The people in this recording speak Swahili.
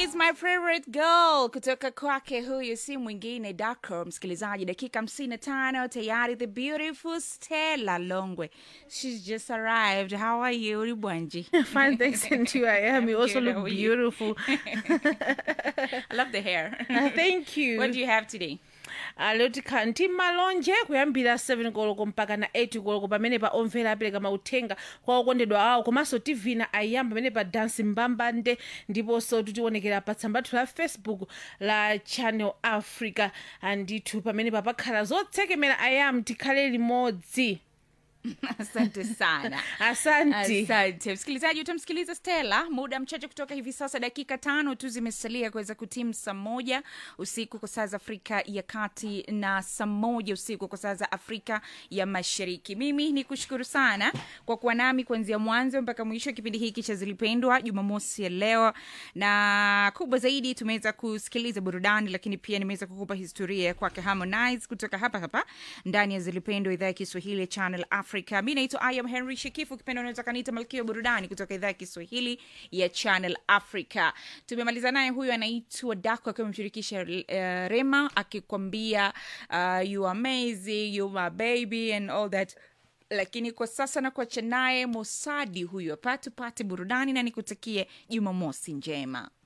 is my favorite girl kutoka kwake huyu si mwingine Dako. Msikilizaji, dakika hamsini na tano tayari, the beautiful Stella Longwe, she's just arrived. How are you Ribwanji? Fine, thanks, and you. I am. You also Good, look how are you? beautiful. I love the hair. Uh, thank you. What do you have today? Uh, lero tikhala ndi malonje kuyambira 7 koloko mpaka na 8 koloko pamene pa omvera apereka mauthenga kwa okondedwa awo komanso tivina ayamba pamene pa dansi mbambande ndiponso titionekera pa tsambatu la facebook la channel africa andithu pamene papakhala zotsekemera ayam tikhale limodzi Asante sana. asante Asante msikilizaji, utamsikiliza Stella muda mchache kutoka hivi sasa. Dakika tano tu zimesalia kuweza kutimu saa moja usiku kwa saa za Afrika ya Kati na saa moja usiku kwa saa za Afrika ya Mashariki. Mimi ni kushukuru sana kwa kuwa nami kuanzia mwanzo mpaka mwisho wa kipindi hiki cha Zilipendwa Jumamosi ya leo, na kubwa zaidi tumeweza kusikiliza burudani, lakini pia nimeweza kukupa historia kwake Harmonize kutoka hapa hapa ndani ya Zilipendwa, idhaa ya Kiswahili ya Channel Africa. Mi naitwa I am Henry Shekifu, ukipenda unaweza kaniita malkia wa burudani kutoka idhaa ya Kiswahili ya Channel Africa. Tumemaliza naye, huyu anaitwa Dako akiwa amemshirikisha uh, Rema akikwambia uh, you are amazing, you my baby and all that lakini kwa sasa na kuacha naye Mosadi huyu hapa, tupate burudani na nikutakie Jumamosi njema.